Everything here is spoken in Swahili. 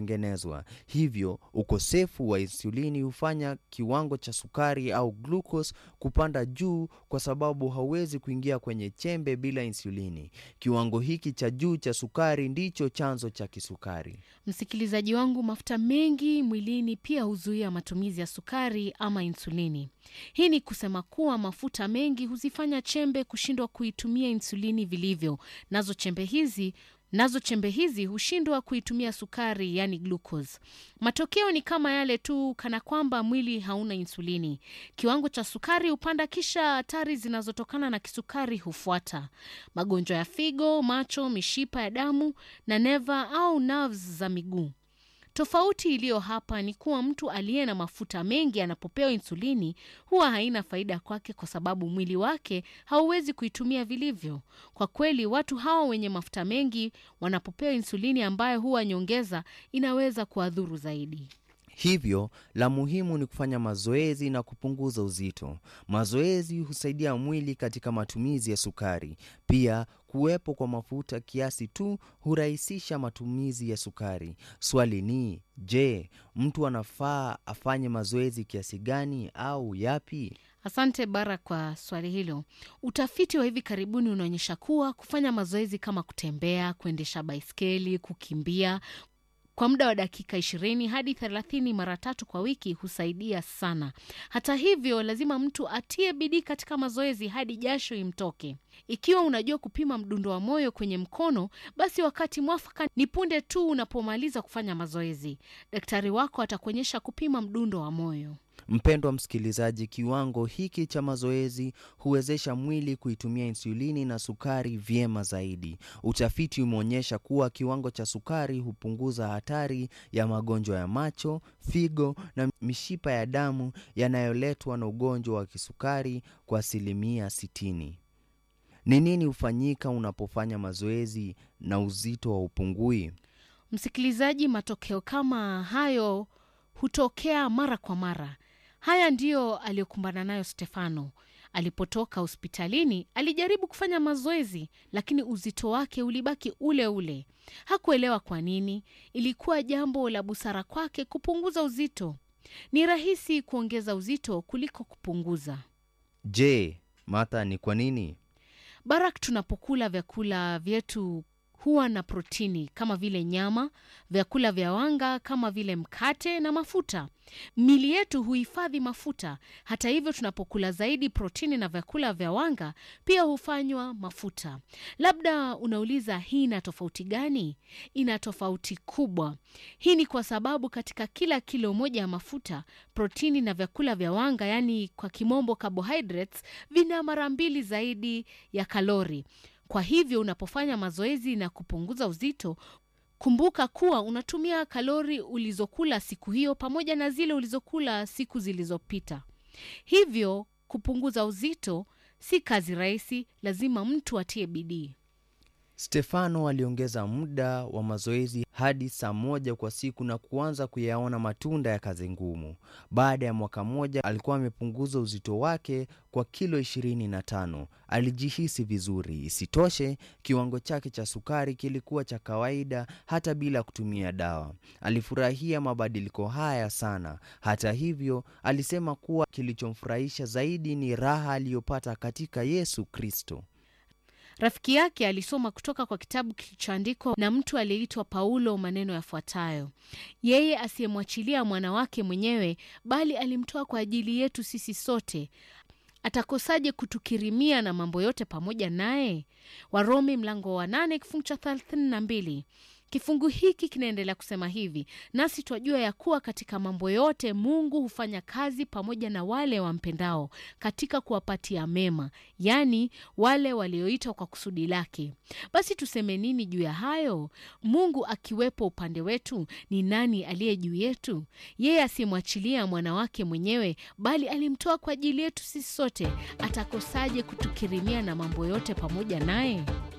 kutengenezwa. Hivyo ukosefu wa insulini hufanya kiwango cha sukari au glucose kupanda juu, kwa sababu hauwezi kuingia kwenye chembe bila insulini. Kiwango hiki cha juu cha sukari ndicho chanzo cha kisukari. Msikilizaji wangu, mafuta mengi mwilini pia huzuia matumizi ya sukari ama insulini. Hii ni kusema kuwa mafuta mengi huzifanya chembe kushindwa kuitumia insulini vilivyo, nazo chembe hizi nazo chembe hizi hushindwa kuitumia sukari, yani glucose. Matokeo ni kama yale tu, kana kwamba mwili hauna insulini. Kiwango cha sukari hupanda, kisha hatari zinazotokana na kisukari hufuata: magonjwa ya figo, macho, mishipa ya damu na neva au nerves za miguu. Tofauti iliyo hapa ni kuwa mtu aliye na mafuta mengi anapopewa insulini huwa haina faida kwake, kwa sababu mwili wake hauwezi kuitumia vilivyo. Kwa kweli, watu hawa wenye mafuta mengi wanapopewa insulini ambayo huwa nyongeza, inaweza kuwadhuru zaidi. Hivyo la muhimu ni kufanya mazoezi na kupunguza uzito. Mazoezi husaidia mwili katika matumizi ya sukari. Pia kuwepo kwa mafuta kiasi tu hurahisisha matumizi ya sukari. Swali ni je, mtu anafaa afanye mazoezi kiasi gani au yapi? Asante Bara kwa swali hilo. Utafiti wa hivi karibuni unaonyesha kuwa kufanya mazoezi kama kutembea, kuendesha baiskeli, kukimbia kwa muda wa dakika ishirini hadi thelathini mara tatu kwa wiki husaidia sana. Hata hivyo, lazima mtu atie bidii katika mazoezi hadi jasho imtoke. Ikiwa unajua kupima mdundo wa moyo kwenye mkono, basi wakati mwafaka ni punde tu unapomaliza kufanya mazoezi. Daktari wako atakuonyesha kupima mdundo wa moyo. Mpendwa msikilizaji, kiwango hiki cha mazoezi huwezesha mwili kuitumia insulini na sukari vyema zaidi. Utafiti umeonyesha kuwa kiwango cha sukari hupunguza hatari ya magonjwa ya macho, figo na mishipa ya damu yanayoletwa na ugonjwa wa kisukari kwa asilimia 60. Ni nini hufanyika unapofanya mazoezi na uzito wa upungui? Msikilizaji, matokeo kama hayo hutokea mara kwa mara. Haya ndiyo aliyokumbana nayo Stefano alipotoka hospitalini. Alijaribu kufanya mazoezi, lakini uzito wake ulibaki ule ule. Hakuelewa kwa nini. Ilikuwa jambo la busara kwake kupunguza uzito. Ni rahisi kuongeza uzito kuliko kupunguza. Je, Martha, ni kwa nini? Barak, tunapokula vyakula vyetu huwa na protini kama vile nyama, vyakula vya wanga kama vile mkate na mafuta. Mili yetu huhifadhi mafuta. Hata hivyo, tunapokula zaidi protini na vyakula vya wanga pia hufanywa mafuta. Labda unauliza hii ina tofauti gani? Ina tofauti kubwa. Hii ni kwa sababu katika kila kilo moja ya mafuta, protini na vyakula vya wanga, yaani kwa kimombo carbohydrates, vina mara mbili zaidi ya kalori. Kwa hivyo unapofanya mazoezi na kupunguza uzito, kumbuka kuwa unatumia kalori ulizokula siku hiyo pamoja na zile ulizokula siku zilizopita. Hivyo kupunguza uzito si kazi rahisi, lazima mtu atie bidii. Stefano aliongeza muda wa mazoezi hadi saa moja kwa siku na kuanza kuyaona matunda ya kazi ngumu. Baada ya mwaka mmoja alikuwa amepunguza uzito wake kwa kilo 25. Alijihisi vizuri. Isitoshe, kiwango chake cha sukari kilikuwa cha kawaida hata bila kutumia dawa. Alifurahia mabadiliko haya sana. Hata hivyo, alisema kuwa kilichomfurahisha zaidi ni raha aliyopata katika Yesu Kristo. Rafiki yake alisoma kutoka kwa kitabu kilichoandikwa na mtu aliyeitwa Paulo maneno yafuatayo: yeye asiyemwachilia mwana wake mwenyewe, bali alimtoa kwa ajili yetu sisi sote, atakosaje kutukirimia na mambo yote pamoja naye? Warumi mlango wa nane kifungu cha thelathini na mbili. Kifungu hiki kinaendelea kusema hivi: nasi twajua ya kuwa katika mambo yote Mungu hufanya kazi pamoja na wale wampendao, katika kuwapatia mema, yaani wale walioitwa kwa kusudi lake. Basi tuseme nini juu ya hayo? Mungu akiwepo upande wetu, ni nani aliye juu yetu? Yeye asiyemwachilia mwana wake mwenyewe, bali alimtoa kwa ajili yetu sisi sote, atakosaje kutukirimia na mambo yote pamoja naye?